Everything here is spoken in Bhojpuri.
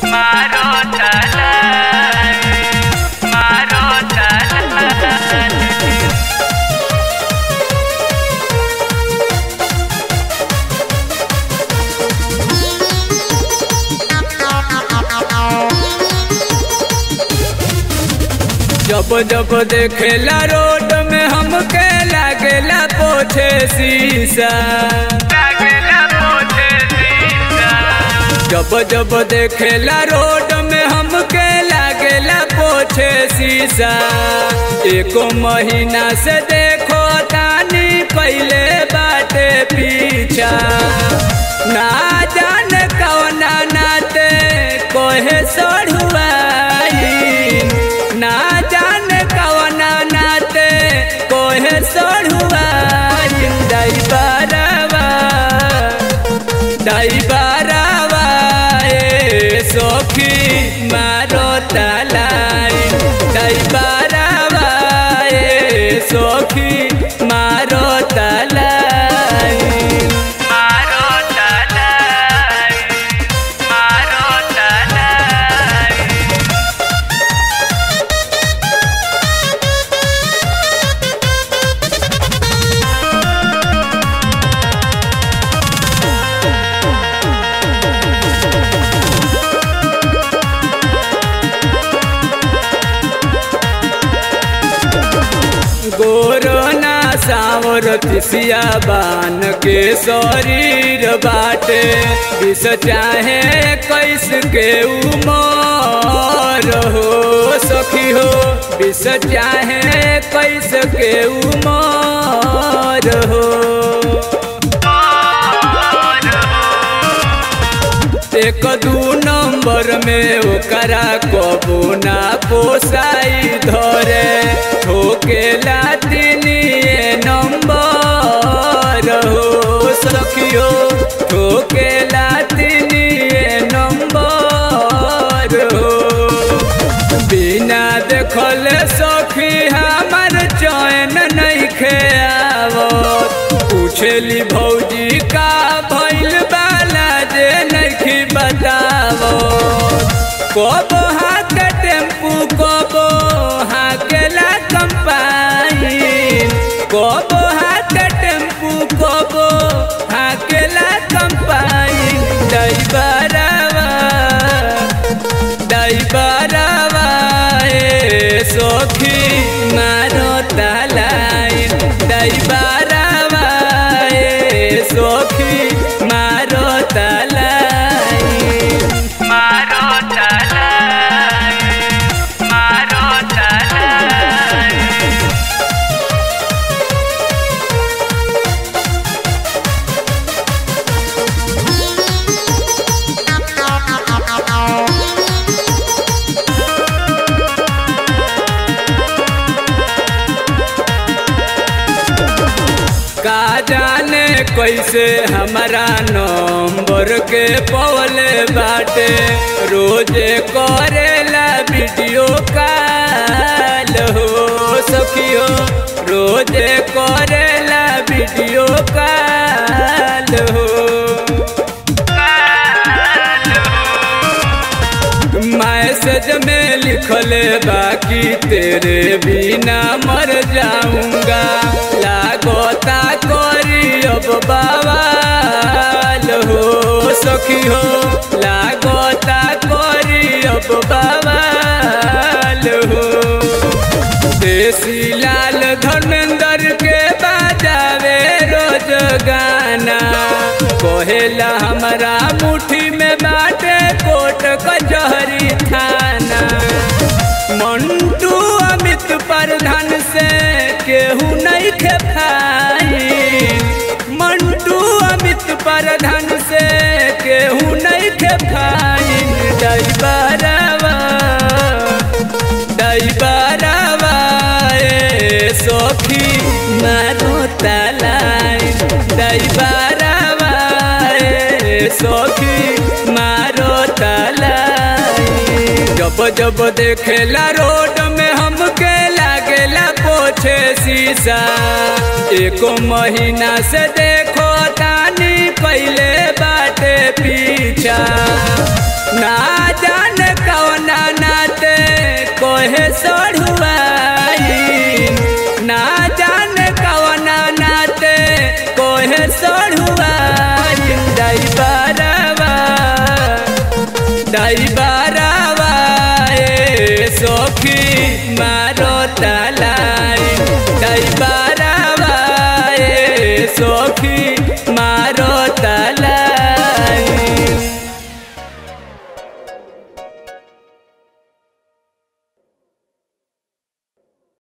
मारो तलाई मारो तलाई जब जब देखेला रोड में हमके लागेला पोछे शीशा लागेला पोछे शीशा जब जब देखेला रोड में हमके लागेला पोछे शीशा एको महीना से देखो तानी कैले बाटे पीछा ना जाने कौना नाते कोहे सढ़ुआई ना जाने कौना नाते कोहे सढ़ुआई ड्राइवरवा ड्राइवरवा ए सखी मारो तलाई ड्राइवरवा ए सखी मारो तलाई मारो तलाई मारो तलाई गोरना सावर तिसिया बान के शरीर बाटे विष चाहे कैस के उमर हो सखी हो विष चाहे कैस के उमर हो एक दू नंबर में ओकरा कबू ना पोसाई धरे ठोकेला तिनिए नंबर हो सखियो ठोकेला तिनिए नंबर हो बिना देखल सखी हमर चैन नहीं खेआवत पूछली भौजी का भइल बाला जे नहीं बतावो कब हाथ टेम्पू कब हाकेला कंपाइन कब हाथ टेम्पू कब हाकेला कंपाइन ड्राइवरवा ड्राइवरवा ए सखी मारो तलाई ड्राइवरवा ए सखी मारो तलाई मारो तलाई मारो तलाई का जाने कैसे हमारा नंबर के पवले बाटे रोजे करेला वीडियो कॉल हो सखियो रोजे करेला वीडियो कॉल हो मैसेज में लिखले बाकी तेरे बिना मर जाऊंगा लागोता करी अब बवाल हो सखी हो लागोता करी अब बवाल हो देसी लाल धर्मेंद्र के बाजावे रोज गाना कहेला हमारा मुट्ठी में बाटे कोट कचहरी थाना मंटू अमित प्रधान से केहू नहीं खेपाई मंटू अमित प्रधान से केहू नहीं खेपाई ड्राइवरवा ड्राइवरवा ए सखी मारो तलाई ड्राइवरवा ए सखी मारो तलाई जब जब देखेला रोड में हमके लागेला पोछे शीशा एको महीना से देखो तानी पहले बाटे पीछा ना जाने कोहे सढ़ुआई ना जाने कवना नाते कोहे सढ़ुआई ड्राइवरवा ड्राइवरवा